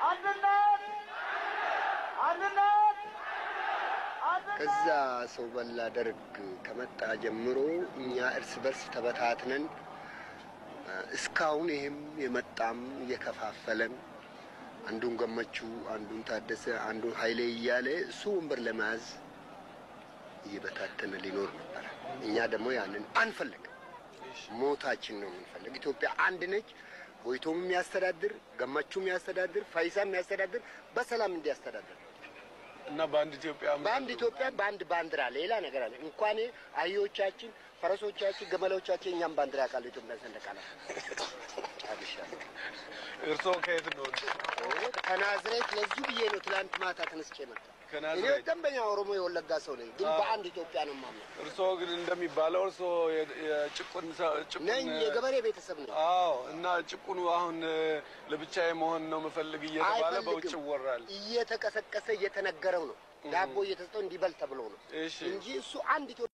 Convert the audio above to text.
አንድነት አንድነት ከዛ ሰው በላ ደርግ ከመጣ ጀምሮ እኛ እርስ በርስ ተበታትነን እስካሁን ይህም የመጣም እየከፋፈለን አንዱን ገመቹ፣ አንዱን ታደሰ፣ አንዱን ኃይሌ እያለ እሱ ወንበር ለመያዝ እየበታተነ ሊኖር ነበረ። እኛ ደግሞ ያንን አንፈልግም። ሞታችን ነው የምንፈልግ። ኢትዮጵያ አንድ ነች። ጎይቶም የሚያስተዳድር ገመቹ የሚያስተዳድር ፈይሳ የሚያስተዳድር በሰላም እንዲያስተዳድር እና በአንድ ኢትዮጵያ በአንድ ኢትዮጵያ በአንድ ባንዲራ ሌላ ነገር አለ እንኳን አህዮቻችን፣ ፈረሶቻችን፣ ገመሎቻችን እኛም ባንዲራ ያውቃሉ። ኢትዮጵያ ሰንደቅ ዓላማ ጨርሻለሁ። እርስዎ ከየት ነው? ከናዝሬት ለዚህ ብዬ ነው ትላንት ማታ ተነስቼ መጣ። እኔ ከናዝሬት። ደንበኛ ኦሮሞ የወለጋ ሰው ነኝ፣ ግን በአንድ ኢትዮጵያ ነው የማምነው። እርስዎ ግን እንደሚባለው እርስዎ የ- የጭቁን ሰ- ጭቁን ነኝ የገበሬ ቤተሰብ ነኝ። አዎ። እና ጭቁኑ አሁን ለብቻዬ መሆን ነው የምፈልግ እየተባለ በውጭ አይፈልግም። ይወራል። እየተቀሰቀሰ እየተነገረው ነው። ዳቦ እየተሰጠው እንዲበል ተብሎ ነው እሺ እንጂ እሱ አንድ ኢትዮጵያ